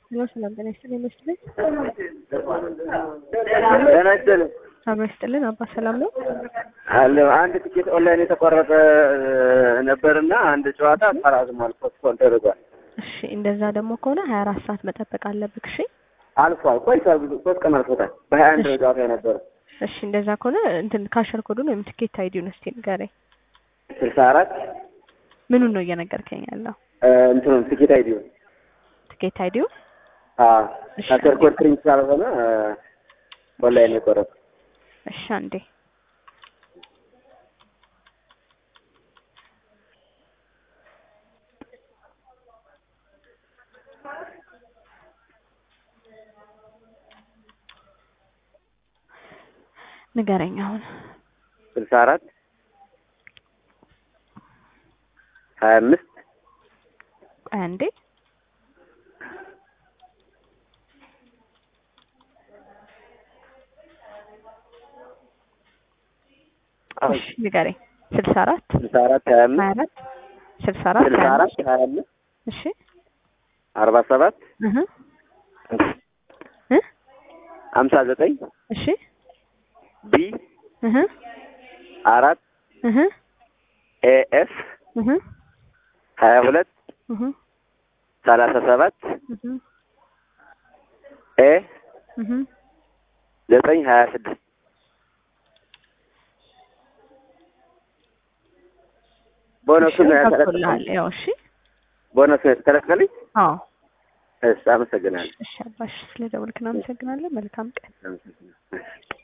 ሄሎ ሰላም ጤና ይስጥልኝ ይመስልኝ ጤና ይስጥልኝ አብሮ ይስጥልን አባ ሰላም ነው አለ አንድ ትኬት ኦንላይን የተቆረጠ ነበርና አንድ ጨዋታ ተራዝሟል፣ ፖስትፖን ተደርጓል። እሺ እንደዛ ደግሞ ከሆነ ሀያ አራት ሰዓት መጠበቅ አለብህ እሺ አልፏል፣ ቆይቷል። ብዙ ሶስት ቀን አልፎታል። በሀያ አንድ ጨዋታ የነበረ እሺ እንደዛ ከሆነ እንትን ካሸር ኮዱን ወይም ትኬት አይዲውን እስቲ ንገረኝ ስልሳ አራት ምኑን ነው እየነገርከኝ ያለው እንትኑን ትኬት አይዲዮ ትኬት አይዲው እሺ፣ ካሸር ኮድ ፕሪንት ስላልሆነ ኦንላይን የቆረጠ እሺ አንዴ ንገረኝ አሁን ስልሳ አራት ሀያ አምስት ቆይ አንዴ እሺ ንገረኝ ስልሳ አራት ስልሳ አራት ሀያ ሀያ አምስት አራት ስልሳ አራት ስልሳ ሀያ አራት አምስት ሀያ አምስት እሺ አርባ ሰባት እህ እ ሀምሳ ዘጠኝ እሺ ቢ እህ አራት እህ ኤኤፍ እህ ሀያ ሁለት እህ ሰላሳ ሰባት እህ ኤ እህ ዘጠኝ ሀያ ስድስት ቦነሱ ነው ገብቶልሃል ያተለቀቀልኝ። ያው እሺ ቦነሱ የተለቀቀልኝ። አዎ እሺ፣ አመሰግናለሁ። እሺ አባሽ ስለደወልክን አመሰግናለን መልካም ቀን አመሰግናለሁ።